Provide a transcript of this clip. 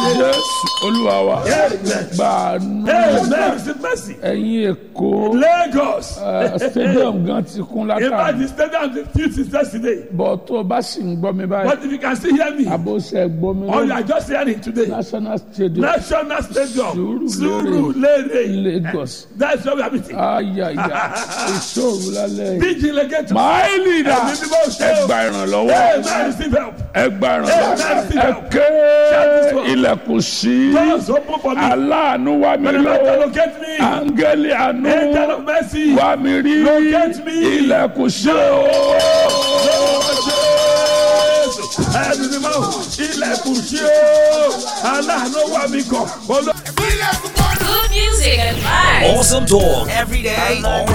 jésù olúwa wa Amen. gbàánú Amen. Receive mercy. ẹ̀yin èkó Lagos. eh, stadium gan ti kún In fact, látàrí the stadium is filled since yesterday. bọ̀ tó o bá sì ń gbọ́ mi báyìí But if you can still hear me, àbóṣe gbọ́ mi or you lónìí are just hearing today, national stadium National Stadium, Surulere. Surulere. lagos That's where we are meeting. ayaya ìṣòro lálẹ́ yìí. Big Legator. máa lídà Ẹ̀mí mímọ́ ṣe ẹ o. gba ìrànlọ́wọ́ Amen. Receive help. ẹ gba Amen. ìrànlọ́wọ́ ẹ ké ilẹ̀kùn sí Doors open for me. aláàánú wá mi When lọ to locate me. áńgẹ́lì àánú Angel of mercy. wá mi rí Locate me. ilẹ̀kùn sí o. Ẹ̀mí mímọ́ ilẹ̀kùn ṣí o. Aláàánú wà mí kàn. Olú- Good music and vibes. Awesome talk every day, all